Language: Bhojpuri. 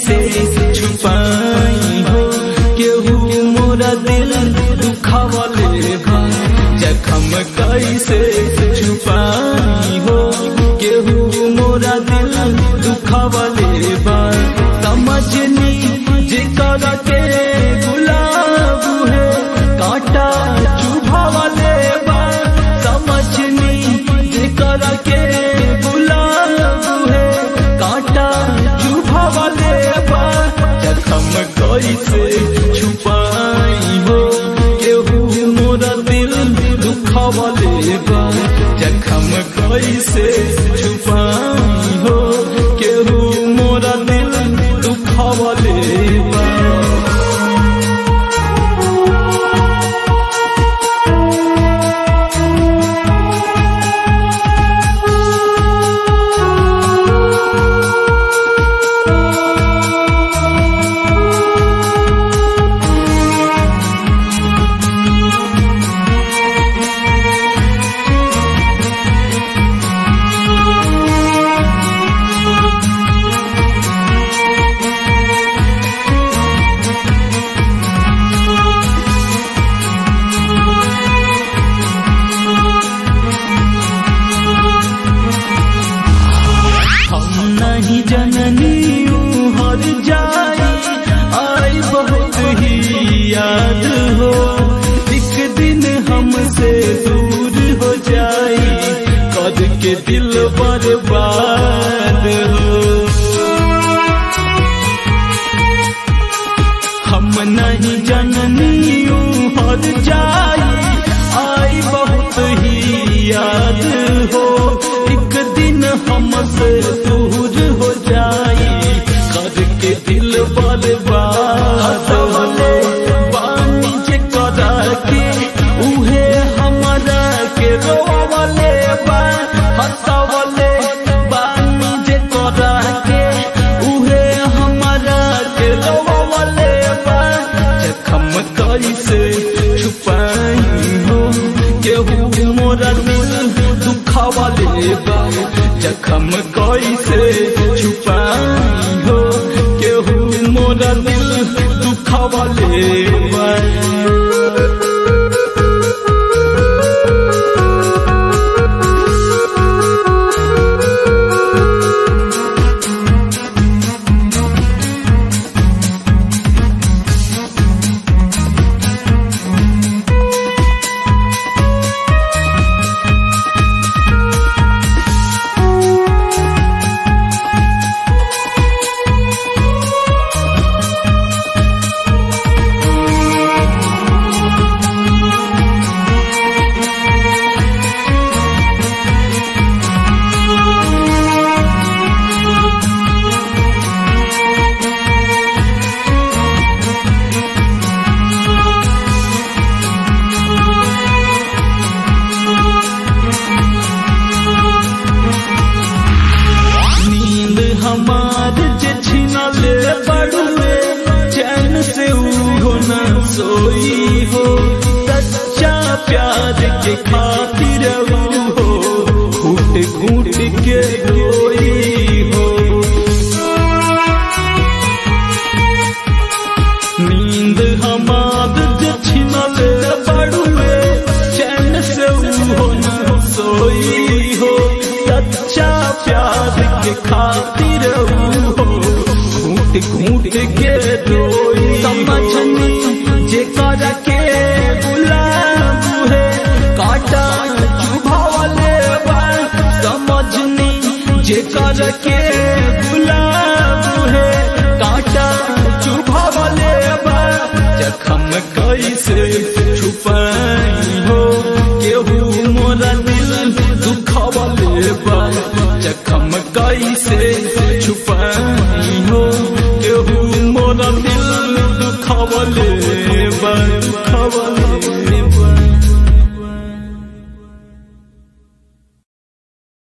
कैसे छुपाई हो केहू मोरा दिल दुखावले बा जखम कैसे छुपाई हो केहू मोरा दिल दुखावले बा समझनी जेकर के गुलाब है कांटा चुभावले बा समझनी जेकर के गुलाब है कांटा चुभावले बा जखम कैसे छुपाई हो केहू मोरा दिल दुखावले बा जखम कैसे छुपाई हो केहू मोरा दिल दुखावले बा हम नहीं जननी हर जाई आई बहुत ही याद हो एक दिन हमसे दूर हो जाई कद के दिल बर्बाद हो हम नहीं जननी हर जाई आई बहुत ही याद हो एक दिन हमसे दूर हो जाई कर के दिल बर्बाद हो पानी जे करा के उहे हमारा के रोवले बा हंसवले पानी जे करा के उहे हमारा के रोवले बा जखम कैसे छुपाई हो केहू मोरा दिल दुखावले बा जखम कैसे छुपाई हो केहू मोरा दिल दुखावले बा नींद हमार जे छिनले बड़ुए चैन से उहो न सोई हो सच्चा प्यार के खातिर हो घूट घूट के रोई हो नींद हमार जे छिनले बड़ुए चैन से उहो न सोई हो सच्चा प्यार के खातिर हो घूट घूट के रोई समझनी जे कर के गुलाब है काटा चुभावले बा समझनी जे कर के